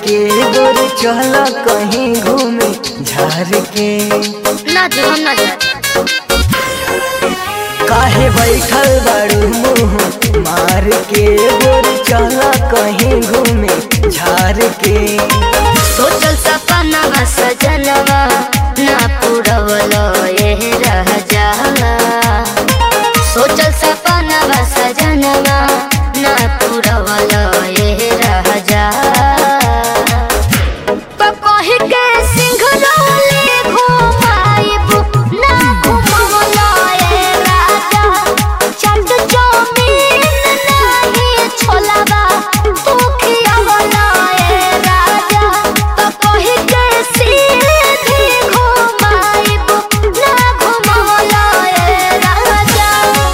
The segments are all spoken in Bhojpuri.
के गोर चल कहीं घूमे झार के ना जी हम ना जाए काहे बैठल बाड़ू मुँह मार के गोर चल कहीं घूमे झार के सोचल सपना सजनवा ना पूरवल ये रह जाला सोचल सपना सजनवा ना पूरवल ये रह जाला तो कही के सिंघरौली घुमाइब ना घुमवला ए राजा चट जमीन नाही छोलाबा तू खियावला ए राजा तो कही के सीधी घुमाइब ना घुमवला ए राजा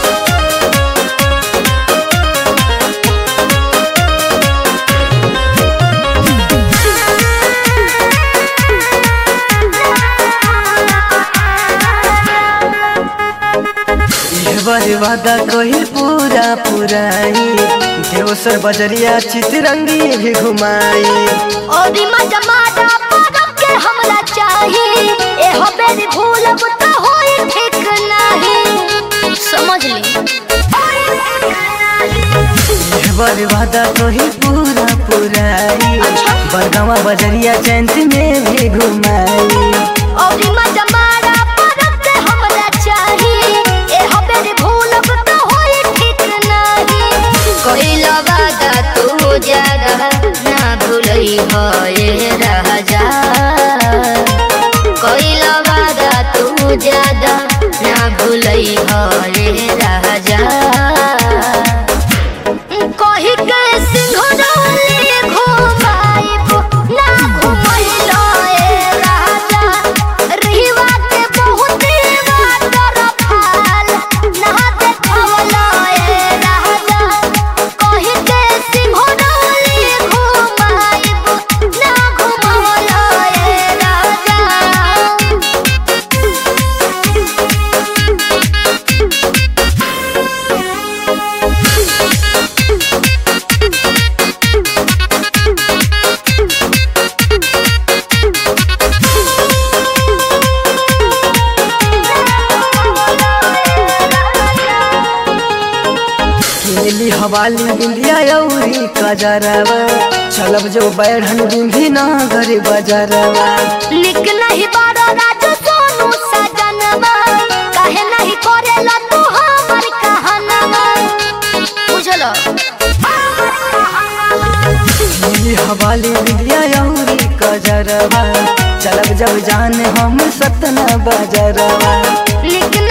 ये बार वादा कही पूरा पुराई देवसर बजरिया चितरंगी भी घुमाई और मजा मारा परब के हमरा चाही एहो बेरी भूलब त होई ठीक नाही समझ ली ये बार वादा कही पूरा पुराई अच्छा। बरगावा बजरिया चैंत में भी घुमाई और मजा मारा परब के हमरा चाही एहो बेरी भूलब त होई ठीक नाही कोइला वादा तू ज्यादा ना भूलई हो ये राजा कोइला वादा तू ज्यादा ना भूलई हो ये राजा कही के सिंघरौली घुमाइब ना घुमैलो ए राजा रिवा के बहुत वाटर फाल ना देखवलो ए राजा कही के सिंघरौली घुमाइब ना घुमवलो ए राजा केली हवाली बिंदिया यौरी कजरवा चलब जो बैठन बिंदी ना घर बजरवा निक नहीं बारो राज सोनू सजनवा काहे नहीं करेला तू हमर कहनवा बुझलो केली हवाली बिंदिया यौरी कजरवा चलब जब जान हम सतना बजरवा निक